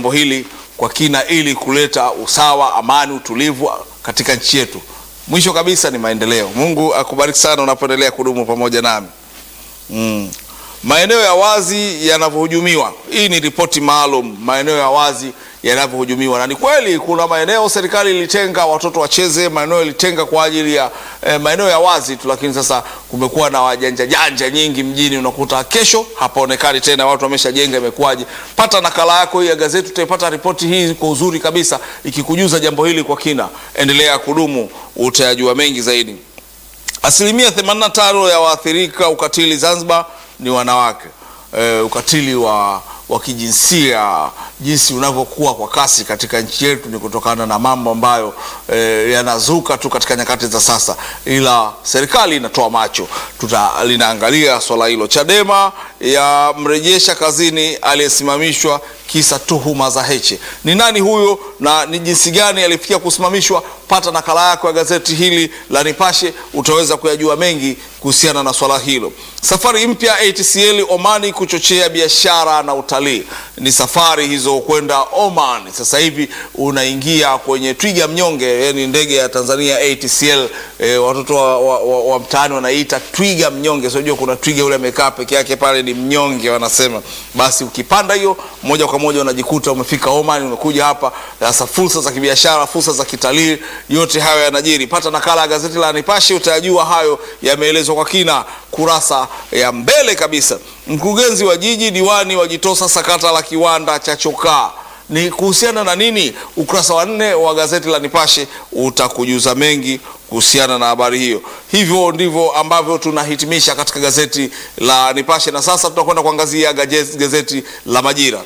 jambo hili kwa kina ili kuleta usawa, amani, utulivu katika nchi yetu. Mwisho kabisa ni maendeleo. Mungu akubariki sana unapoendelea kudumu pamoja nami. Mm. Maeneo ya wazi yanavyohujumiwa. Hii ni ripoti maalum, maeneo ya wazi yanavyohujumiwa, na ni kweli kuna maeneo serikali ilitenga watoto wacheze, maeneo ilitenga kwa ajili ya eh, maeneo ya wazi tu, lakini sasa kumekuwa na wajanja janja nyingi mjini. Unakuta kesho hapaonekani tena, watu wameshajenga, imekuwaje? Pata nakala yako hii ya gazeti, utaipata ripoti hii kwa uzuri kabisa, ikikujuza jambo hili kwa kina. Endelea kudumu, utayajua mengi zaidi. Asilimia 85 ya waathirika ukatili Zanzibar ni wanawake. E, ukatili wa, wa kijinsia jinsi unavyokuwa kwa kasi katika nchi yetu ni kutokana na mambo ambayo e, yanazuka tu katika nyakati za sasa, ila serikali inatoa macho, tuta linaangalia swala hilo. Chadema yamrejesha kazini aliyesimamishwa kisa tuhuma za Heche. Ni nani huyo na ni jinsi gani alifikia kusimamishwa? Pata nakala yako ya gazeti hili la Nipashe, utaweza kuyajua mengi kuhusiana na swala hilo. Safari mpya ATCL Omani kuchochea biashara na utalii. Ni safari hizo kwenda Oman. Sasa hivi unaingia kwenye twiga mnyonge, yani ndege ya Tanzania ATCL. E, watoto wa, wa, wa, wa mtaani wanaita twiga mnyonge. Sio kuna twiga ule amekaa peke yake pale, ni mnyonge wanasema. Basi ukipanda hiyo moja kwa moja unajikuta umefika Oman, umekuja hapa. Sasa fursa za kibiashara, fursa za kitalii, yote hayo yanajiri. Pata nakala ya gazeti la Nipashe, utayajua hayo yameelezwa kwa kina kurasa ya mbele kabisa. Mkurugenzi wa jiji diwani wajitosa sakata la kiwanda cha chokaa ni kuhusiana na nini? Ukurasa wa nne wa gazeti la Nipashe utakujuza mengi kuhusiana na habari hiyo. Hivyo ndivyo ambavyo tunahitimisha katika gazeti la Nipashe, na sasa tutakwenda kuangazia gazeti la Majira.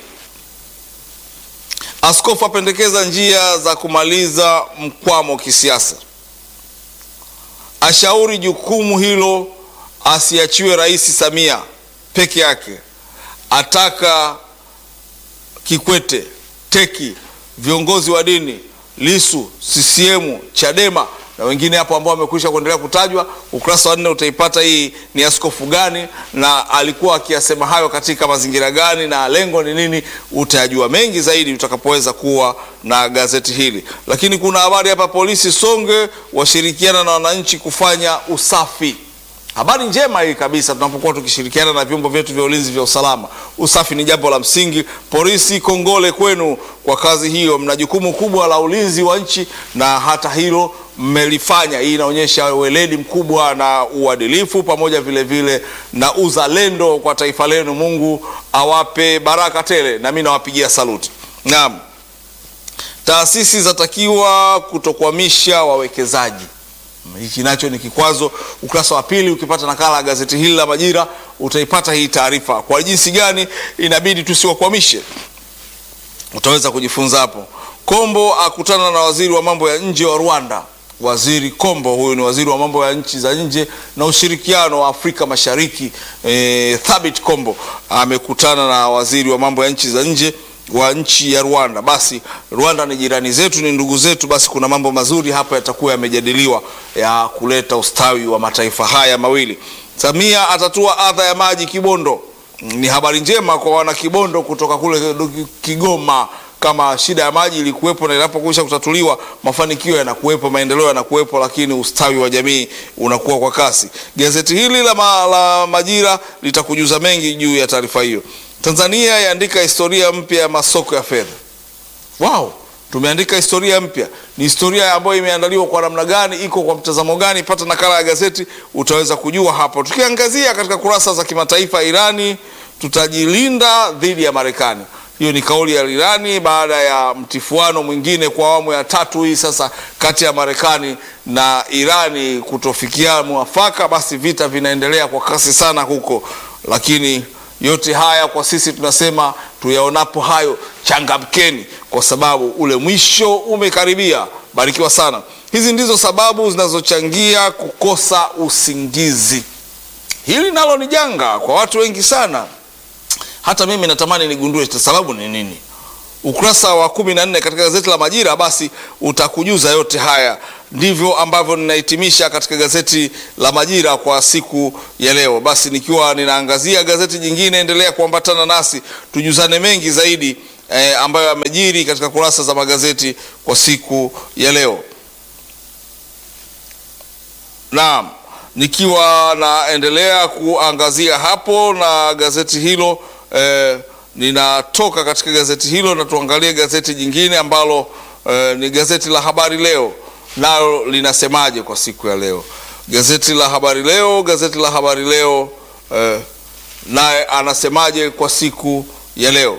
Askofu apendekeza njia za kumaliza mkwamo kisiasa, ashauri jukumu hilo asiachiwe Rais Samia peke yake, ataka Kikwete, teki viongozi wa dini, Lisu, CCM, Chadema na wengine hapo ambao wamekwisha kuendelea kutajwa. Ukurasa wa nne utaipata hii ni askofu gani na alikuwa akiyasema hayo katika mazingira gani na lengo ni nini. Utayajua mengi zaidi utakapoweza kuwa na gazeti hili. Lakini kuna habari hapa, polisi Songe washirikiana na wananchi kufanya usafi. Habari njema hii kabisa, tunapokuwa tukishirikiana na vyombo vyetu vya ulinzi vya usalama. Usafi ni jambo la msingi. Polisi, kongole kwenu kwa kazi hiyo, mna jukumu kubwa la ulinzi wa nchi na hata hilo mmelifanya. Hii inaonyesha weledi mkubwa na uadilifu pamoja vile vile na uzalendo kwa taifa lenu. Mungu awape baraka tele, na mimi nawapigia saluti. Naam, taasisi zatakiwa kutokwamisha wawekezaji hiki nacho ni kikwazo. Ukurasa wa pili, ukipata nakala ya gazeti hili la Majira utaipata hii taarifa, kwa jinsi gani inabidi tusiwakwamishe. Utaweza kujifunza hapo. Kombo akutana na waziri wa mambo ya nje wa Rwanda. Waziri Kombo huyu ni waziri wa mambo ya nchi za nje na ushirikiano wa Afrika Mashariki. E, Thabit Kombo amekutana na waziri wa mambo ya nchi za nje wa nchi ya Rwanda. Basi Rwanda ni jirani zetu, ni ndugu zetu. Basi kuna mambo mazuri hapa yatakuwa yamejadiliwa ya kuleta ustawi wa mataifa haya mawili. Samia atatua adha ya maji Kibondo. Ni habari njema kwa wana Kibondo kutoka kule Kigoma. Kama shida ya maji ilikuwepo na inapokwisha kutatuliwa, mafanikio yanakuwepo, maendeleo yanakuwepo, lakini ustawi wa jamii unakuwa kwa kasi. Gazeti hili la, ma, la Majira litakujuza mengi juu ya taarifa hiyo. Tanzania yaandika historia mpya ya masoko ya fedha. Wow, tumeandika historia mpya. Ni historia ambayo imeandaliwa kwa namna gani, iko kwa mtazamo gani? Pata nakala ya gazeti utaweza kujua hapo. Tukiangazia katika kurasa za kimataifa, Irani tutajilinda dhidi ya Marekani. Hiyo ni kauli ya Irani baada ya mtifuano mwingine kwa awamu ya tatu hii sasa kati ya Marekani na Irani kutofikia mwafaka. Basi vita vinaendelea kwa kasi sana huko, lakini yote haya kwa sisi tunasema tuyaonapo hayo changamkeni, kwa sababu ule mwisho umekaribia. Barikiwa sana. Hizi ndizo sababu zinazochangia kukosa usingizi. Hili nalo ni janga kwa watu wengi sana. Hata mimi natamani nigundue sababu ni nini. Ukurasa wa kumi na nne katika gazeti la Majira basi utakujuza yote haya. Ndivyo ambavyo ninahitimisha katika gazeti la Majira kwa siku ya leo. Basi nikiwa ninaangazia gazeti jingine, endelea kuambatana nasi tujuzane mengi zaidi eh, ambayo yamejiri katika kurasa za magazeti kwa siku ya leo. Naam, nikiwa naendelea kuangazia hapo na gazeti hilo eh, ninatoka katika gazeti hilo na tuangalie gazeti jingine ambalo eh, ni gazeti la Habari Leo, nalo linasemaje kwa siku ya leo? Gazeti la Habari Leo, gazeti la Habari Leo eh, naye anasemaje kwa siku ya leo?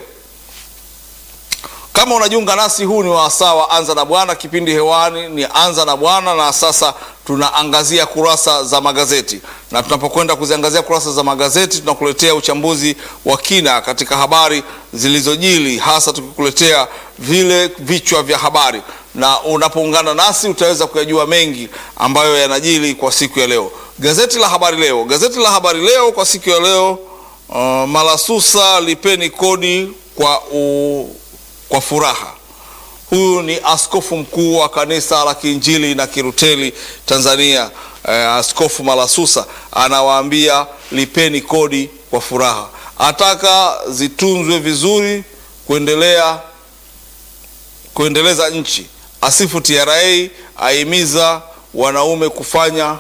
Kama unajiunga nasi, huu ni wasaa wa Anza na Bwana. Kipindi hewani ni Anza na Bwana, na sasa tunaangazia kurasa za magazeti, na tunapokwenda kuziangazia kurasa za magazeti, tunakuletea uchambuzi wa kina katika habari zilizojili, hasa tukikuletea vile vichwa vya habari, na unapoungana nasi utaweza kuyajua mengi ambayo yanajili kwa siku ya leo. Gazeti la Habari Leo, gazeti la Habari Leo kwa siku ya leo, uh, Malasusa lipeni kodi kwa u kwa furaha. Huyu ni askofu mkuu wa kanisa la Kiinjili na Kiruteli Tanzania, eh, Askofu Malasusa anawaambia lipeni kodi kwa furaha, ataka zitunzwe vizuri kuendelea kuendeleza nchi, asifu TRA, ahimiza wanaume kufanya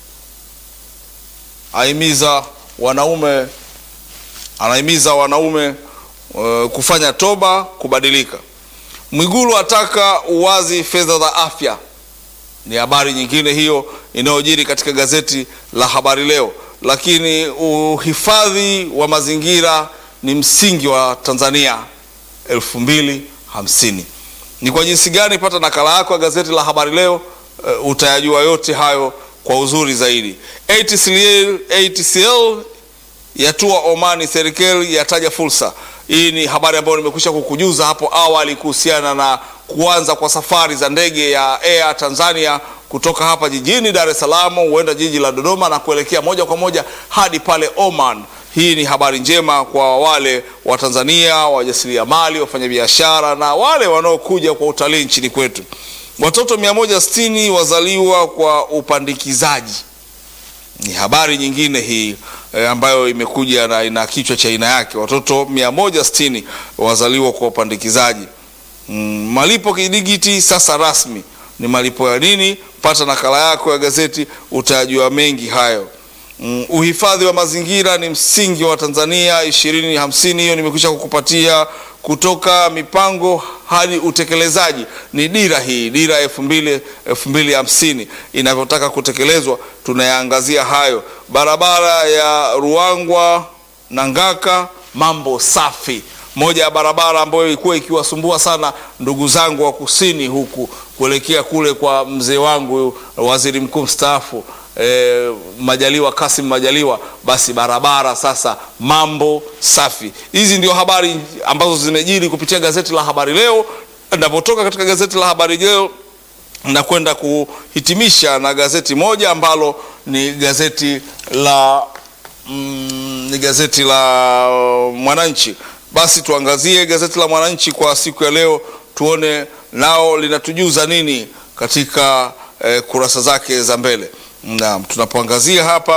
ahimiza wanaume anahimiza wanaume Uh, kufanya toba, kubadilika. Mwigulu ataka uwazi fedha za afya. Ni habari nyingine hiyo inayojiri katika gazeti la Habari Leo. Lakini uhifadhi wa mazingira ni msingi wa Tanzania elfu mbili hamsini. Ni kwa jinsi gani? Pata nakala yako ya gazeti la Habari Leo, uh, utayajua yote hayo kwa uzuri zaidi. ATCL, ATCL yatua Omani, serikali yataja fursa hii ni habari ambayo nimekwisha kukujuza hapo awali kuhusiana na kuanza kwa safari za ndege ya Air Tanzania kutoka hapa jijini Dar es Salaam huenda jiji la Dodoma na kuelekea moja kwa moja hadi pale Oman. Hii ni habari njema kwa wale wa Tanzania, wajasiriamali, wafanyabiashara na wale wanaokuja kwa utalii nchini kwetu. Watoto 160 wazaliwa kwa upandikizaji ni habari nyingine hii e, ambayo imekuja na ina kichwa cha aina yake. Watoto 160 wazaliwa kwa upandikizaji. Mm, malipo kidigiti sasa rasmi. Ni malipo ya nini? Pata nakala yako ya gazeti utajua mengi hayo. Mm, uhifadhi wa mazingira ni msingi wa Tanzania 2050. Hiyo nimekwisha kukupatia kutoka mipango hadi utekelezaji. Ni dira hii, dira elfu mbili elfu mbili hamsini inavyotaka kutekelezwa, tunayaangazia hayo. Barabara ya Ruangwa na Ngaka, mambo safi. Moja ya barabara ambayo ilikuwa ikiwasumbua sana ndugu zangu wa kusini huku kuelekea kule kwa mzee wangu waziri mkuu mstaafu E, Majaliwa Kasim Majaliwa, basi barabara sasa mambo safi. Hizi ndio habari ambazo zimejiri kupitia gazeti la Habari Leo. Ninapotoka katika gazeti la Habari Leo na kwenda kuhitimisha na gazeti moja ambalo ni gazeti la mm, ni gazeti la Mwananchi. Basi tuangazie gazeti la Mwananchi kwa siku ya leo, tuone nao linatujuza nini katika eh, kurasa zake za mbele. Naam, tunapoangazia hapa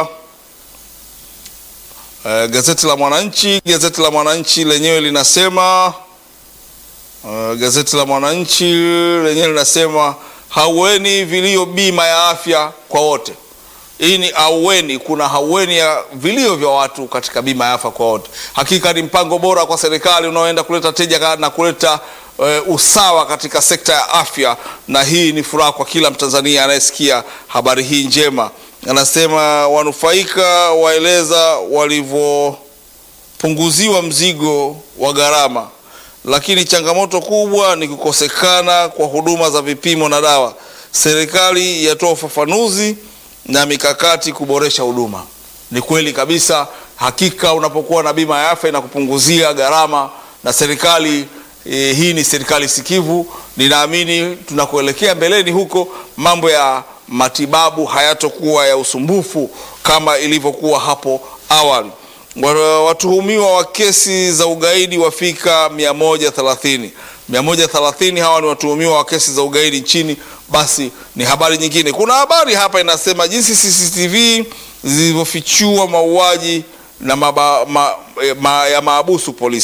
uh, gazeti la Mwananchi, gazeti la Mwananchi lenyewe linasema uh, gazeti la Mwananchi lenyewe linasema haueni vilio bima ya afya kwa wote. Hii ni aueni, kuna haueni ya vilio vya watu katika bima ya afya kwa wote. Hakika ni mpango bora kwa serikali unaoenda kuleta tija na kuleta uh, usawa katika sekta ya afya, na hii ni furaha kwa kila Mtanzania anayesikia habari hii njema. Anasema wanufaika waeleza walivyopunguziwa mzigo wa gharama, lakini changamoto kubwa ni kukosekana kwa huduma za vipimo na dawa. Serikali yatoa ufafanuzi na mikakati kuboresha huduma. Ni kweli kabisa, hakika unapokuwa na bima ya afya inakupunguzia gharama, na serikali e, hii ni serikali sikivu. Ninaamini tunakuelekea mbeleni huko, mambo ya matibabu hayatokuwa ya usumbufu kama ilivyokuwa hapo awali. Watuhumiwa wa kesi za ugaidi wafika 130. 130 hawa ni watuhumiwa wa kesi za ugaidi nchini. Basi ni habari nyingine. Kuna habari hapa inasema jinsi CCTV zilivyofichua mauaji na maba, ma, ma, ya maabusu polisi.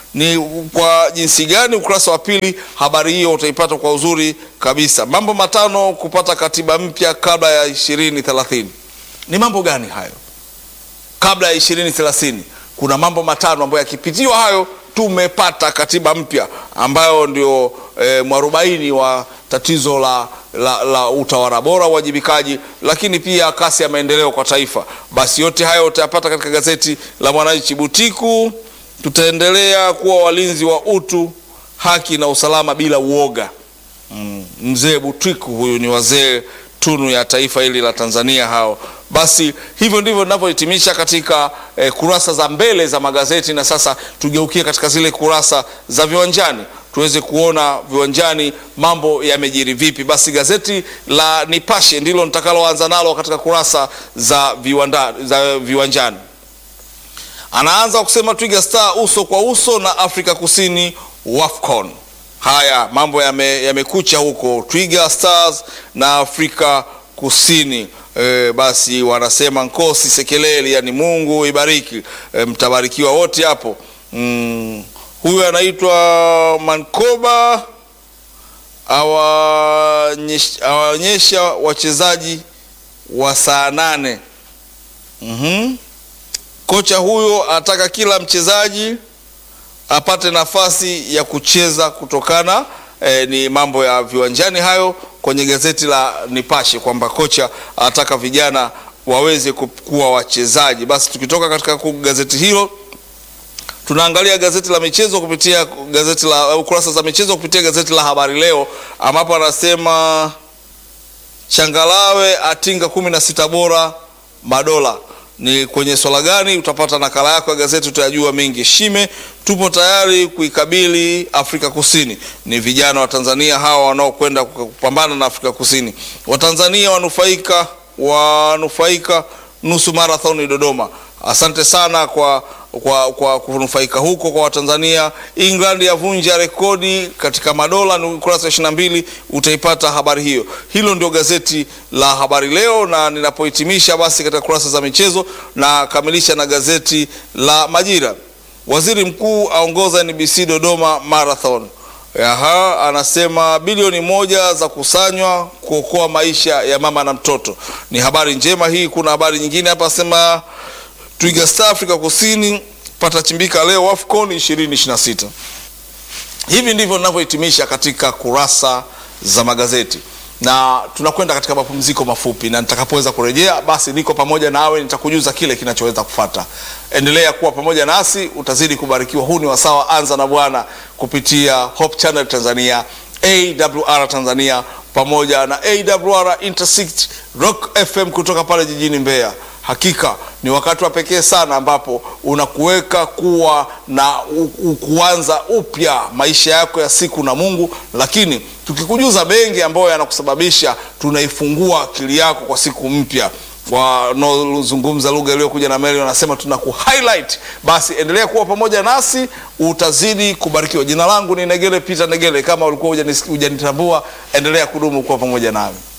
ni kwa jinsi gani? Ukurasa wa pili, habari hiyo utaipata kwa uzuri kabisa. Mambo matano kupata katiba mpya kabla ya ishirini thelathini. Ni mambo gani hayo? Kabla ya ishirini thelathini kuna mambo matano ambayo yakipitiwa hayo tumepata katiba mpya ambayo ndio e, mwarobaini wa tatizo la, la, la utawala bora, uwajibikaji, lakini pia kasi ya maendeleo kwa taifa. Basi yote hayo utayapata katika gazeti la Mwananchi. Butiku, tutaendelea kuwa walinzi wa utu, haki na usalama bila uoga. Mm, mzee Butiku huyu ni wazee tunu ya taifa hili la Tanzania hao. Basi hivyo ndivyo ninavyohitimisha katika eh, kurasa za mbele za magazeti, na sasa tugeukie katika zile kurasa za viwanjani tuweze kuona viwanjani mambo yamejiri vipi. Basi gazeti la Nipashe ndilo nitakaloanza nalo katika kurasa za, viwanda, za viwanjani. Anaanza kusema Twiga Star uso kwa uso na Afrika Kusini WAFCON. Haya mambo yamekucha yame huko Twiga Stars na Afrika Kusini. E, basi wanasema nkosi sekeleli, yani Mungu ibariki. E, mtabarikiwa wote hapo. Mm, huyu anaitwa Mankoba awaonyesha wachezaji wa saa nane. mm-hmm. Kocha huyo anataka kila mchezaji apate nafasi ya kucheza kutokana eh, ni mambo ya viwanjani hayo kwenye gazeti la Nipashe kwamba kocha anataka vijana waweze kuwa wachezaji. Basi tukitoka katika gazeti hilo tunaangalia gazeti la michezo kupitia gazeti la kurasa za michezo kupitia gazeti la Habari Leo, ambapo anasema Changalawe atinga kumi na sita bora madola ni kwenye swala gani? Utapata nakala yako ya gazeti, utayajua mengi. Shime, tupo tayari kuikabili Afrika Kusini. Ni vijana wa Tanzania hawa wanaokwenda kupambana na Afrika Kusini. Watanzania wanufaika wanufaika nusu marathoni Dodoma. Asante sana kwa kwa, kwa kunufaika huko kwa Watanzania. England yavunja rekodi katika madola, ni ukurasa wa ishirini na mbili utaipata habari hiyo. Hilo ndio gazeti la Habari Leo, na ninapohitimisha basi katika kurasa za michezo na kamilisha na gazeti la Majira. Waziri mkuu aongoza NBC Dodoma Marathon. Aha, anasema bilioni moja za kusanywa kuokoa maisha ya mama na mtoto. Ni habari njema hii. Kuna habari nyingine hapa, asema Twiga Star Afrika Kusini pata chimbika leo AFCON 2026. Hivi ndivyo ninavyohitimisha katika kurasa za magazeti, na tunakwenda katika mapumziko mafupi, na nitakapoweza kurejea, basi niko pamoja nawe, nitakujuza kile kinachoweza kufata. Endelea kuwa pamoja nasi, utazidi kubarikiwa. Huu ni wasawa anza na Bwana kupitia Hope Channel Tanzania, AWR Tanzania pamoja na AWR Intercity Rock FM kutoka pale jijini Mbeya. Hakika ni wakati wa pekee sana ambapo unakuweka kuwa na kuanza upya maisha yako ya siku na Mungu, lakini tukikujuza mengi ambayo yanakusababisha tunaifungua akili yako kwa siku mpya. Wanaozungumza lugha iliyokuja na meli wanasema tuna ku highlight. Basi endelea kuwa pamoja nasi, utazidi kubarikiwa. Jina langu ni Negele Peter Negele. Kama ulikuwa hujanitambua, endelea kudumu kuwa pamoja nami.